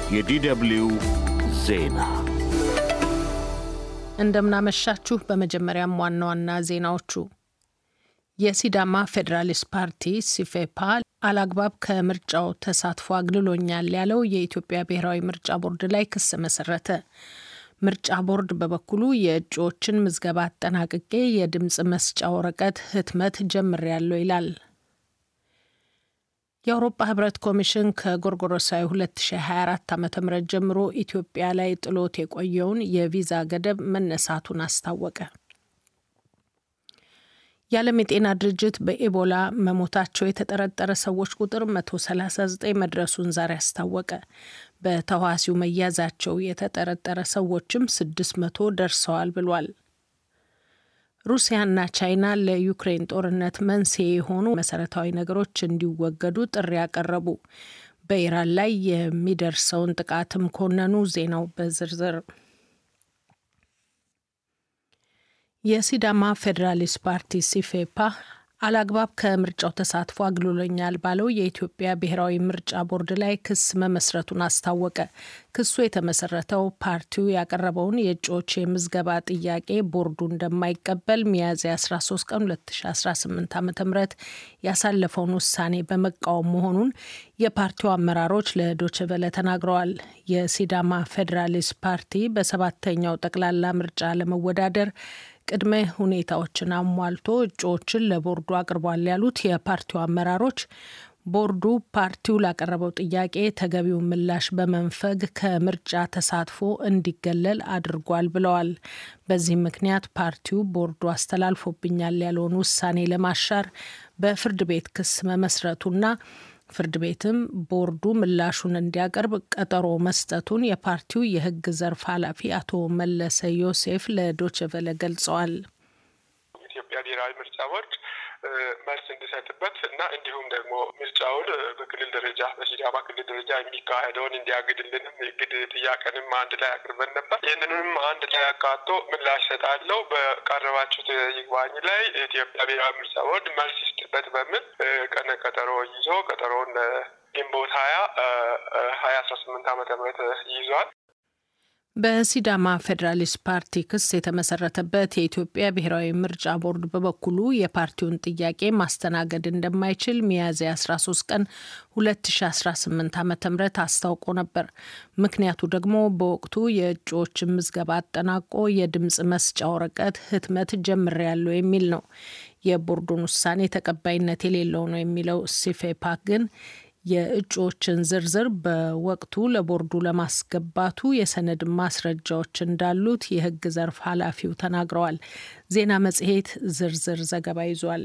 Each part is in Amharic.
የዲደብልዩ ዜና እንደምናመሻችሁ። በመጀመሪያም ዋና ዋና ዜናዎቹ የሲዳማ ፌዴራሊስት ፓርቲ ሲፌፓ አላግባብ ከምርጫው ተሳትፎ አግልሎኛል ያለው የኢትዮጵያ ብሔራዊ ምርጫ ቦርድ ላይ ክስ መሰረተ። ምርጫ ቦርድ በበኩሉ የእጩዎችን ምዝገባ አጠናቅቄ የድምፅ መስጫ ወረቀት ህትመት ጀምሬያለሁ ይላል። የአውሮፓ ህብረት ኮሚሽን ከጎርጎሮሳዊ 2024 ዓ ም ጀምሮ ኢትዮጵያ ላይ ጥሎት የቆየውን የቪዛ ገደብ መነሳቱን አስታወቀ። የዓለም የጤና ድርጅት በኤቦላ መሞታቸው የተጠረጠረ ሰዎች ቁጥር 139 መድረሱን ዛሬ አስታወቀ። በተዋሲው መያዛቸው የተጠረጠረ ሰዎችም 600 ደርሰዋል ብሏል። ሩሲያና ቻይና ለዩክሬን ጦርነት መንስኤ የሆኑ መሰረታዊ ነገሮች እንዲወገዱ ጥሪ ያቀረቡ፣ በኢራን ላይ የሚደርሰውን ጥቃትም ኮነኑ። ዜናው በዝርዝር የሲዳማ ፌዴራሊስት ፓርቲ ሲፌፓ አላግባብ ከምርጫው ተሳትፎ አግልሎኛል ባለው የኢትዮጵያ ብሔራዊ ምርጫ ቦርድ ላይ ክስ መመስረቱን አስታወቀ። ክሱ የተመሰረተው ፓርቲው ያቀረበውን የእጩዎች የምዝገባ ጥያቄ ቦርዱ እንደማይቀበል ሚያዝያ 13 ቀን 2018 ዓ ም ያሳለፈውን ውሳኔ በመቃወም መሆኑን የፓርቲው አመራሮች ለዶችቨለ ተናግረዋል። የሲዳማ ፌዴራሊስት ፓርቲ በሰባተኛው ጠቅላላ ምርጫ ለመወዳደር ቅድመ ሁኔታዎችን አሟልቶ እጩዎችን ለቦርዱ አቅርቧል ያሉት የፓርቲው አመራሮች ቦርዱ ፓርቲው ላቀረበው ጥያቄ ተገቢውን ምላሽ በመንፈግ ከምርጫ ተሳትፎ እንዲገለል አድርጓል ብለዋል። በዚህም ምክንያት ፓርቲው ቦርዱ አስተላልፎብኛል ያለውን ውሳኔ ለማሻር በፍርድ ቤት ክስ መመስረቱና ፍርድ ቤትም ቦርዱ ምላሹን እንዲያቀርብ ቀጠሮ መስጠቱን የፓርቲው የሕግ ዘርፍ ኃላፊ አቶ መለሰ ዮሴፍ ለዶችቨለ ገልጸዋል። ኢትዮጵያ ብሔራዊ ምርጫ ቦርድ መልስ እንዲሰጥበት እና እንዲሁም ደግሞ ምርጫውን በክልል ደረጃ በሲዳማ ክልል ደረጃ የሚካሄደውን እንዲያግድልንም የግድ ጥያቄንም አንድ ላይ አቅርበን ነበር። ይህንንም አንድ ላይ አካቶ ምላሽ ሰጣለው በቀረባችሁት ይግባኝ ላይ የኢትዮጵያ ብሔራዊ ምርጫ ቦርድ መልስ ይስጥበት በሚል ቀነ ቀጠሮ ይዞ ቀጠሮውን ግንቦት ሀያ ሀያ አስራ ስምንት ዓመተ ምህረት ይዟል። በሲዳማ ፌዴራሊስት ፓርቲ ክስ የተመሰረተበት የኢትዮጵያ ብሔራዊ ምርጫ ቦርድ በበኩሉ የፓርቲውን ጥያቄ ማስተናገድ እንደማይችል ሚያዝያ 13 ቀን 2018 ዓ ም አስታውቆ ነበር። ምክንያቱ ደግሞ በወቅቱ የእጩዎችን ምዝገባ አጠናቆ የድምፅ መስጫ ወረቀት ህትመት ጀምሬያለሁ የሚል ነው። የቦርዱን ውሳኔ ተቀባይነት የሌለው ነው የሚለው ሲፌፓክ ግን የእጩዎችን ዝርዝር በወቅቱ ለቦርዱ ለማስገባቱ የሰነድ ማስረጃዎች እንዳሉት የሕግ ዘርፍ ኃላፊው ተናግረዋል። ዜና መጽሔት ዝርዝር ዘገባ ይዟል።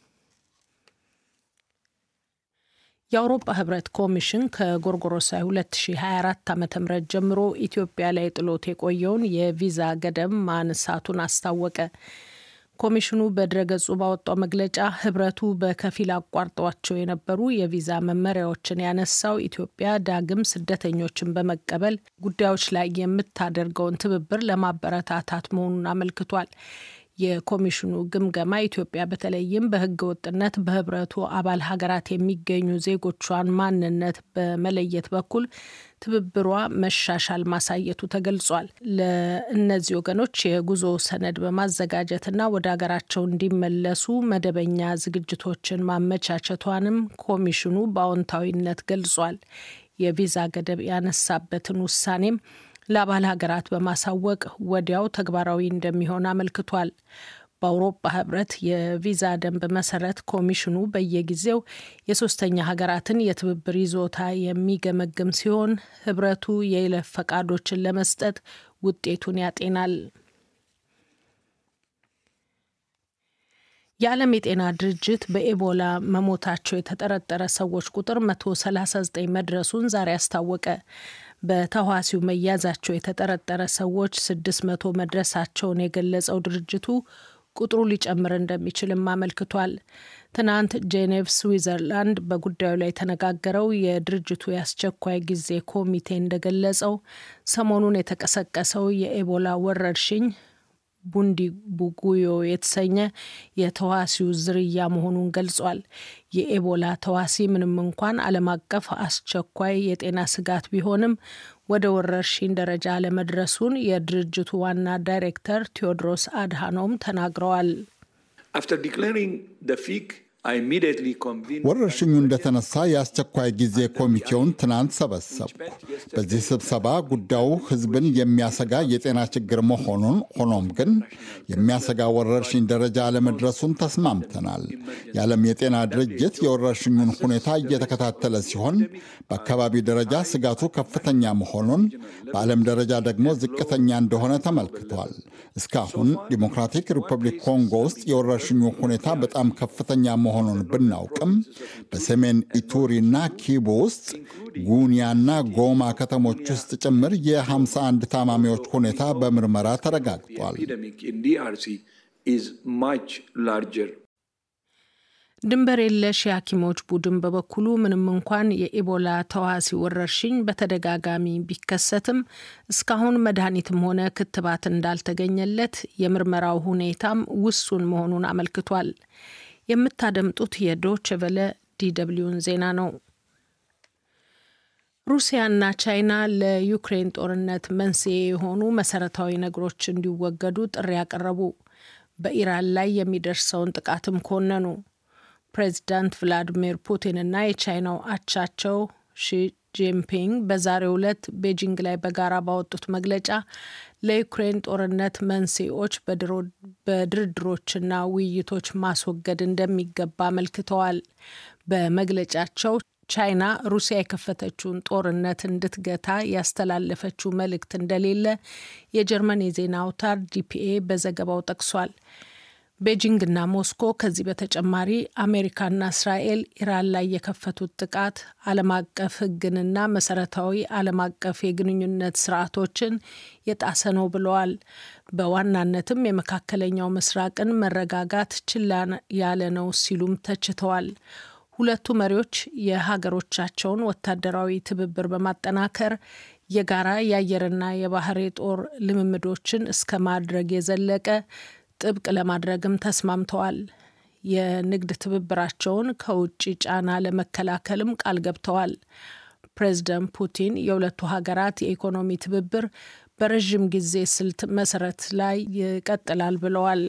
የአውሮፓ ህብረት ኮሚሽን ከጎርጎሮሳዊ 2024 ዓ ም ጀምሮ ኢትዮጵያ ላይ ጥሎት የቆየውን የቪዛ ገደብ ማንሳቱን አስታወቀ። ኮሚሽኑ በድረገጹ ባወጣው መግለጫ ህብረቱ በከፊል አቋርጧቸው የነበሩ የቪዛ መመሪያዎችን ያነሳው ኢትዮጵያ ዳግም ስደተኞችን በመቀበል ጉዳዮች ላይ የምታደርገውን ትብብር ለማበረታታት መሆኑን አመልክቷል። የኮሚሽኑ ግምገማ ኢትዮጵያ በተለይም በህገ ወጥነት በህብረቱ አባል ሀገራት የሚገኙ ዜጎቿን ማንነት በመለየት በኩል ትብብሯ መሻሻል ማሳየቱ ተገልጿል። ለእነዚህ ወገኖች የጉዞ ሰነድ በማዘጋጀትና ወደ ሀገራቸው እንዲመለሱ መደበኛ ዝግጅቶችን ማመቻቸቷንም ኮሚሽኑ በአዎንታዊነት ገልጿል። የቪዛ ገደብ ያነሳበትን ውሳኔም ለአባል ሀገራት በማሳወቅ ወዲያው ተግባራዊ እንደሚሆን አመልክቷል። በአውሮፓ ህብረት የቪዛ ደንብ መሰረት ኮሚሽኑ በየጊዜው የሶስተኛ ሀገራትን የትብብር ይዞታ የሚገመግም ሲሆን ህብረቱ የይለፍ ፈቃዶችን ለመስጠት ውጤቱን ያጤናል። የዓለም የጤና ድርጅት በኤቦላ መሞታቸው የተጠረጠረ ሰዎች ቁጥር 139 መድረሱን ዛሬ አስታወቀ። በተዋሲው መያዛቸው የተጠረጠረ ሰዎች 600 መድረሳቸውን የገለጸው ድርጅቱ ቁጥሩ ሊጨምር እንደሚችልም አመልክቷል። ትናንት ጄኔቭ ስዊዘርላንድ በጉዳዩ ላይ የተነጋገረው የድርጅቱ የአስቸኳይ ጊዜ ኮሚቴ እንደገለጸው ሰሞኑን የተቀሰቀሰው የኤቦላ ወረርሽኝ ቡንዲ ቡጉዮ የተሰኘ የተዋሲው ዝርያ መሆኑን ገልጿል። የኤቦላ ተዋሲ ምንም እንኳን ዓለም አቀፍ አስቸኳይ የጤና ስጋት ቢሆንም ወደ ወረርሽኝ ደረጃ አለመድረሱን የድርጅቱ ዋና ዳይሬክተር ቴዎድሮስ አድሃኖም ተናግረዋል። ወረርሽኙ እንደተነሳ የአስቸኳይ ጊዜ ኮሚቴውን ትናንት ሰበሰብኩ። በዚህ ስብሰባ ጉዳዩ ሕዝብን የሚያሰጋ የጤና ችግር መሆኑን ሆኖም ግን የሚያሰጋ ወረርሽኝ ደረጃ አለመድረሱን ተስማምተናል። የዓለም የጤና ድርጅት የወረርሽኙን ሁኔታ እየተከታተለ ሲሆን በአካባቢ ደረጃ ስጋቱ ከፍተኛ መሆኑን፣ በዓለም ደረጃ ደግሞ ዝቅተኛ እንደሆነ ተመልክቷል። እስካሁን ዲሞክራቲክ ሪፐብሊክ ኮንጎ ውስጥ የወረርሽኙ ሁኔታ በጣም ከፍተኛ መሆኑን ብናውቅም በሰሜን ኢቱሪና ኪቡ ውስጥ ጉኒያና ጎማ ከተሞች ውስጥ ጭምር የ51 ታማሚዎች ሁኔታ በምርመራ ተረጋግጧል። ድንበር የለሽ የሐኪሞች ቡድን በበኩሉ ምንም እንኳን የኢቦላ ተዋሲ ወረርሽኝ በተደጋጋሚ ቢከሰትም እስካሁን መድኃኒትም ሆነ ክትባት እንዳልተገኘለት የምርመራው ሁኔታም ውሱን መሆኑን አመልክቷል። የምታደምጡት የዶች ቨለ ዲደብሊውን ዜና ነው። ሩሲያና ቻይና ለዩክሬን ጦርነት መንስኤ የሆኑ መሰረታዊ ነገሮች እንዲወገዱ ጥሪ ያቀረቡ፣ በኢራን ላይ የሚደርሰውን ጥቃትም ኮነኑ። ፕሬዚዳንት ቭላዲሚር ፑቲንና የቻይናው አቻቸው ሺ ጂንፒንግ በዛሬው ዕለት ቤጂንግ ላይ በጋራ ባወጡት መግለጫ ለዩክሬን ጦርነት መንስኤዎች በድርድሮችና ውይይቶች ማስወገድ እንደሚገባ አመልክተዋል። በመግለጫቸው ቻይና ሩሲያ የከፈተችውን ጦርነት እንድትገታ ያስተላለፈችው መልእክት እንደሌለ የጀርመን የዜና አውታር ዲፒኤ በዘገባው ጠቅሷል። ቤጂንግና ሞስኮ ከዚህ በተጨማሪ አሜሪካና እስራኤል ኢራን ላይ የከፈቱት ጥቃት ዓለም አቀፍ ሕግንና መሰረታዊ ዓለም አቀፍ የግንኙነት ስርዓቶችን የጣሰ ነው ብለዋል። በዋናነትም የመካከለኛው ምስራቅን መረጋጋት ችላ ያለ ነው ሲሉም ተችተዋል። ሁለቱ መሪዎች የሀገሮቻቸውን ወታደራዊ ትብብር በማጠናከር የጋራ የአየርና የባህር የጦር ልምምዶችን እስከ ማድረግ የዘለቀ ጥብቅ ለማድረግም ተስማምተዋል። የንግድ ትብብራቸውን ከውጭ ጫና ለመከላከልም ቃል ገብተዋል። ፕሬዚደንት ፑቲን የሁለቱ ሀገራት የኢኮኖሚ ትብብር በረዥም ጊዜ ስልት መሰረት ላይ ይቀጥላል ብለዋል።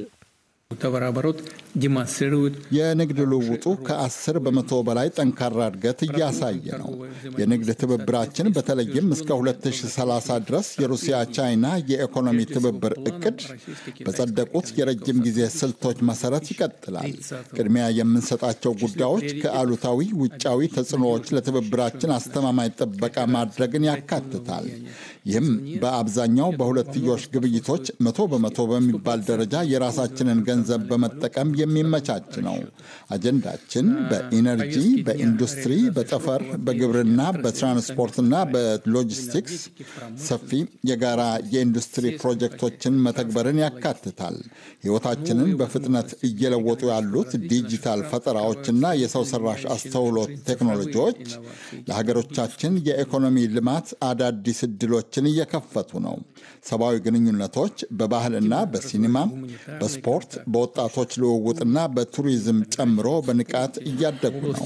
የንግድ ልውውጡ ከ10 በመቶ በላይ ጠንካራ እድገት እያሳየ ነው። የንግድ ትብብራችን በተለይም እስከ 2030 ድረስ የሩሲያ ቻይና የኢኮኖሚ ትብብር እቅድ በጸደቁት የረጅም ጊዜ ስልቶች መሰረት ይቀጥላል። ቅድሚያ የምንሰጣቸው ጉዳዮች ከአሉታዊ ውጫዊ ተጽዕኖዎች ለትብብራችን አስተማማኝ ጥበቃ ማድረግን ያካትታል። ይህም በአብዛኛው በሁለትዮሽ ግብይቶች መቶ በመቶ በሚባል ደረጃ የራሳችንን ገንዘብ በመጠቀም የሚመቻች ነው። አጀንዳችን በኢነርጂ፣ በኢንዱስትሪ፣ በጠፈር፣ በግብርና፣ በትራንስፖርትና በሎጂስቲክስ ሰፊ የጋራ የኢንዱስትሪ ፕሮጀክቶችን መተግበርን ያካትታል። ሕይወታችንን በፍጥነት እየለወጡ ያሉት ዲጂታል ፈጠራዎችና የሰው ሰራሽ አስተውሎት ቴክኖሎጂዎች ለሀገሮቻችን የኢኮኖሚ ልማት አዳዲስ እድሎችን እየከፈቱ ነው። ሰብአዊ ግንኙነቶች በባህልና በሲኒማ፣ በስፖርት፣ በወጣቶች ልውውጥና በቱሪዝም ጨምሮ በንቃት እያደጉ ነው።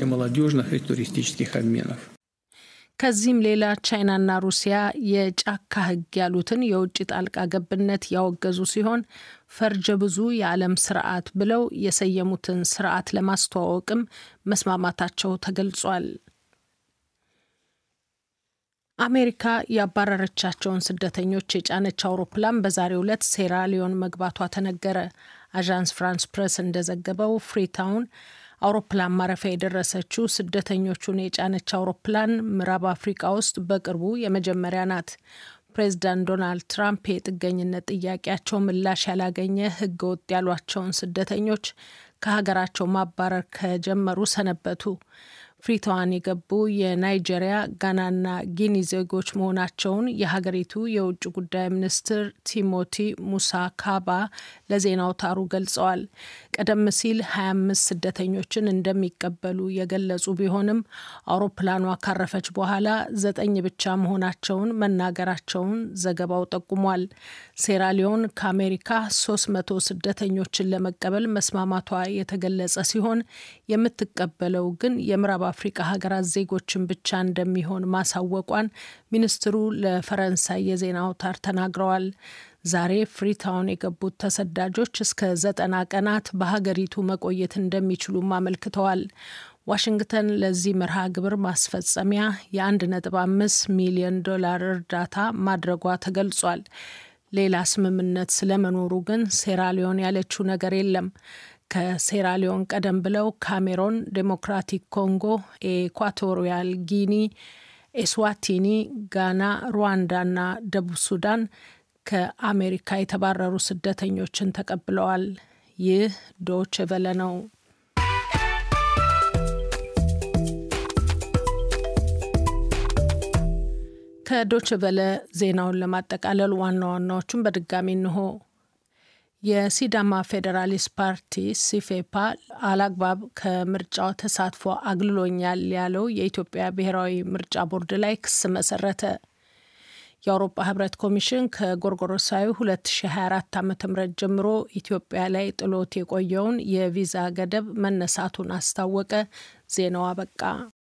ከዚህም ሌላ ቻይናና ሩሲያ የጫካ ሕግ ያሉትን የውጭ ጣልቃ ገብነት ያወገዙ ሲሆን ፈርጀ ብዙ የዓለም ስርዓት ብለው የሰየሙትን ስርዓት ለማስተዋወቅም መስማማታቸው ተገልጿል። አሜሪካ ያባረረቻቸውን ስደተኞች የጫነች አውሮፕላን በዛሬው ዕለት ሴራሊዮን መግባቷ ተነገረ። አዣንስ ፍራንስ ፕሬስ እንደዘገበው ፍሪታውን አውሮፕላን ማረፊያ የደረሰችው ስደተኞቹን የጫነች አውሮፕላን ምዕራብ አፍሪካ ውስጥ በቅርቡ የመጀመሪያ ናት። ፕሬዚዳንት ዶናልድ ትራምፕ የጥገኝነት ጥያቄያቸው ምላሽ ያላገኘ ሕገ ወጥ ያሏቸውን ስደተኞች ከሀገራቸው ማባረር ከጀመሩ ሰነበቱ። ፍሪታዋን የገቡ የናይጄሪያ፣ ጋናና ጊኒ ዜጎች መሆናቸውን የሀገሪቱ የውጭ ጉዳይ ሚኒስትር ቲሞቲ ሙሳ ካባ ለዜና አውታሩ ገልጸዋል። ቀደም ሲል 25 ስደተኞችን እንደሚቀበሉ የገለጹ ቢሆንም አውሮፕላኗ ካረፈች በኋላ ዘጠኝ ብቻ መሆናቸውን መናገራቸውን ዘገባው ጠቁሟል። ሴራሊዮን ከአሜሪካ 300 ስደተኞችን ለመቀበል መስማማቷ የተገለጸ ሲሆን የምትቀበለው ግን የምዕራብ አፍሪካ ሀገራት ዜጎችን ብቻ እንደሚሆን ማሳወቋን ሚኒስትሩ ለፈረንሳይ የዜና አውታር ተናግረዋል። ዛሬ ፍሪታውን የገቡት ተሰዳጆች እስከ ዘጠና ቀናት በሀገሪቱ መቆየት እንደሚችሉም አመልክተዋል። ዋሽንግተን ለዚህ መርሃ ግብር ማስፈጸሚያ የ1.5 ሚሊዮን ዶላር እርዳታ ማድረጓ ተገልጿል። ሌላ ስምምነት ስለመኖሩ ግን ሴራሊዮን ያለችው ነገር የለም። ከሴራሊዮን ቀደም ብለው ካሜሮን፣ ዴሞክራቲክ ኮንጎ፣ ኤኳቶሪያል ጊኒ፣ ኤስዋቲኒ፣ ጋና፣ ሩዋንዳና ደቡብ ሱዳን ከአሜሪካ የተባረሩ ስደተኞችን ተቀብለዋል። ይህ ዶች ቨለ ነው። ከዶች ቨለ ዜናውን ለማጠቃለል ዋና ዋናዎቹን በድጋሚ እንሆ። የሲዳማ ፌዴራሊስት ፓርቲ ሲፌፓ አላግባብ ከምርጫው ተሳትፎ አግልሎኛል ያለው የኢትዮጵያ ብሔራዊ ምርጫ ቦርድ ላይ ክስ መሰረተ። የአውሮፓ ህብረት ኮሚሽን ከጎርጎሮሳዊ 2024 ዓ ም ጀምሮ ኢትዮጵያ ላይ ጥሎት የቆየውን የቪዛ ገደብ መነሳቱን አስታወቀ። ዜናው አበቃ።